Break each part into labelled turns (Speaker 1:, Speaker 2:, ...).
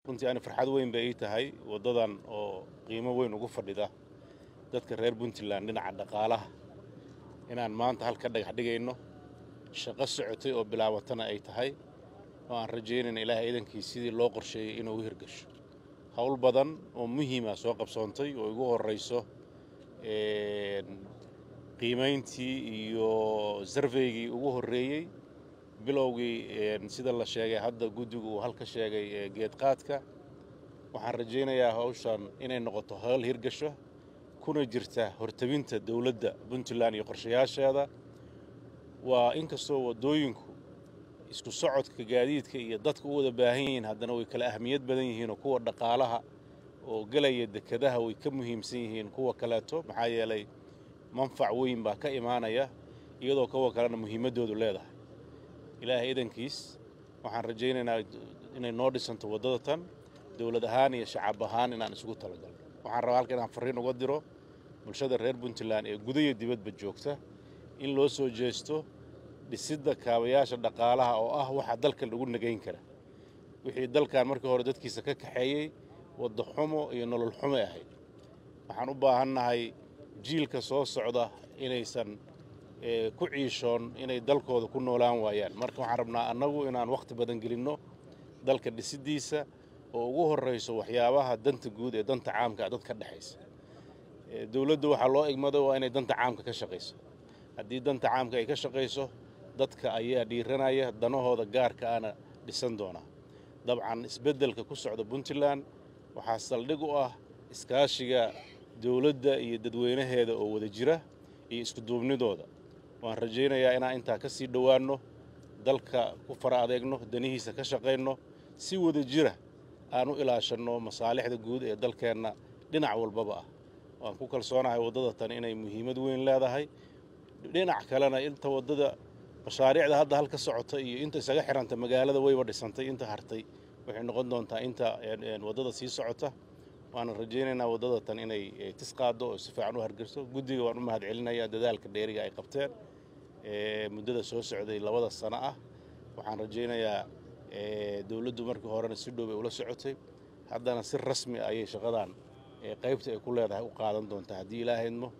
Speaker 1: runtii ani farxad weyn bay ii tahay waddadan oo qiimo weyn ugu fadhida dadka reer puntland dhinaca dhaqaalaha inaan maanta halka dhagax dhigayno shaqo socotay oo bilaabatana ay tahay oo aan rajaynayna ilaahay iidankii sidii loo qorsheeyey inuu u hirgasho howl badan oo muhiima soo qabsoontay oo igu horrayso qiimayntii iyo sarveygii ugu horreeyey bilowgii sida la sheegay hadda guddigu uu halka sheegay geedqaadka waxaan rajaynayaa hawshan inay noqoto howl hirgasho kuna jirta hortabinta dowladda puntland iyo qorshayaasheeda waa inkastoo waddooyinku isku socodka gaadiidka iyo dadka u wada baahan yihiin haddana way kala ahmiyad badan yihiin oo kuwa dhaqaalaha oo gelaya dekedaha way ka muhiimsan yihiin kuwa kaleeto maxaa yeelay manfac weyn baa ka imaanaya iyadoo kuwa kalena muhiimaddoodu leedahay ilaahay idankiis waxaan rajaynaynaa inay noo dhisanto waddada tan dowlad ahaan iyo shacab ahaan inaan isugu talagalno waxaan rabaa halka inaan farriin uga diro bulshada reer puntland ee guda iyo dibadba joogta in loo soo jeesto dhisidda kaabayaasha dhaqaalaha oo ah waxa dalka lagu nagayn kara wixii dalkan markii hore dadkiisa ka kaxeeyey wadda xumo iyo nolol xumay ahayd waxaan u baahannahay jiilka soo socda inaysan ku ciishoon inay dalkooda ku noolaan waayaan marka waxaan rabnaa annagu inaan wakhti badan gelinno dalka dhisiddiisa oo ugu horrayso waxyaabaha danta guud ee danta caamka dad ka dhexaysa dowladdu waxaa loo igmado waa inay danta caamka ka shaqayso haddii danta caamka ay ka shaqayso dadka ayaa dhiiranaya danahooda gaarka ana dhisan doonaa dabcan isbeddelka ku socda puntland waxaa saldhig u ah iskaashiga dowladda iyo dadweynaheeda oo wada jira iyo iskuduubnidooda waan rajaynayaa inaan intaa ka sii dhowaanno dalka ku fara adeegno danihiisa ka shaqayno si wada jira aan u ilaashanno masaalixda guud ee dalkeenna dhinac walbaba ah waan ku kalsoonahay waddada tan inay muhiimad weyn leedahay dhinac kalena inta waddada mashaariicda hadda halka socota iyo inta isaga xiranta magaalada wayba dhisantay inta hartay waxay noqon doontaa inta waddada sii socota waana rajaynaynaa waddada tan inay tis qaaddo oo si fiican u hargeyso guddiga waan u mahad celinayaa dadaalka dheeriga ay qabteen muddada soo socday labada sano ah waxaan rajaynayaa dowladdu markii horena si dhow bay ula socotay haddana si rasmi ayay shaqadan qaybta ay ku leedahay u qaadan doontaa haddii ilaahydmo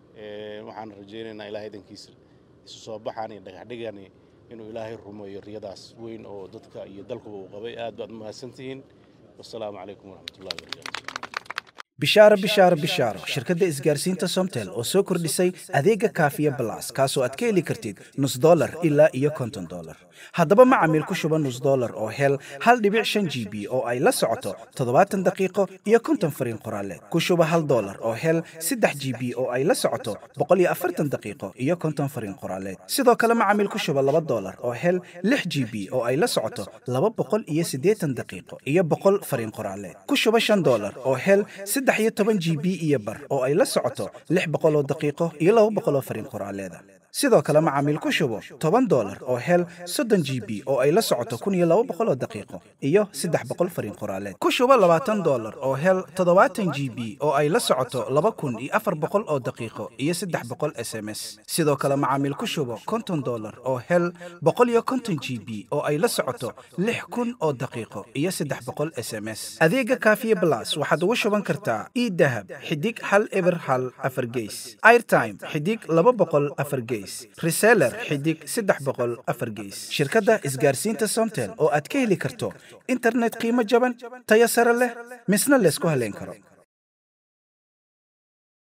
Speaker 1: waxaan rajaynaynaa ilahay idankiisa isu soo baxaan iyo dhagaxdhigani inuu ilaahay rumeeyo riyadaas weyn oo dadka iyo dalkuba uu qabay aad baad mahadsantihiin wasalaamu calaykum waraxmatullahi wabarakatu
Speaker 2: bishaaro bishaaro bishaaro shirkadda isgaarsiinta somtel oo soo kordhisay adeega kaafiya balas kaasoo aad ka heli kartid nus dolar ilaa iyo konton dolar haddaba macamiil ku shuba nus dolar oo hel hal dhibic shan g b oo ay la socoto toddobaatan daqiiqo iyo konton fariin qoraaleed ku shuba hal dolar oo hel saddex g b oo ay la socoto boqol iyo afartan daqiiqo iyo konton fariin qoraaleed sidoo kale macamiil ku shuba laba dolar oo hel lix g b oo ay la socoto laba boqol iyo siddeetan daqiiqo iyo boqol fariin qoraaleed ku shuba shan dolar oo hel saddex iyo toban g b iyo bar oo ay la socoto lix boqol oo daqiiqo iyo laba boqol oo fariin qoraaleeda sidoo kale macaamiil ku shubo toban dolar oo hel soddon g b oo ay la socoto kun iyo laba boqol oo daqiiqo iyo saddex boqol fariin qoraaleed ku shubo labaatan dolar oo hel toddobaatan g b oo ay la socoto laba kun iyo afar boqol oo daqiiqo iyo saddex boqol s m s sidoo kale macaamiil ku shubo konton dolar oo hel boqol iyo konton g b oo ay la socoto lix kun oo daqiiqo iyo saddex boqol s m s adeega kaafiye blas waxaad ugu shuban kartaa idahab xidig hal eber hal afar geys airtime xidig laba boqol afar geys reseller xidig saddex boqol afar geys shirkadda isgaarsiinta somtel oo aad ka heli karto internet qiimo jaban tayo sare leh misna laysku haleyn karo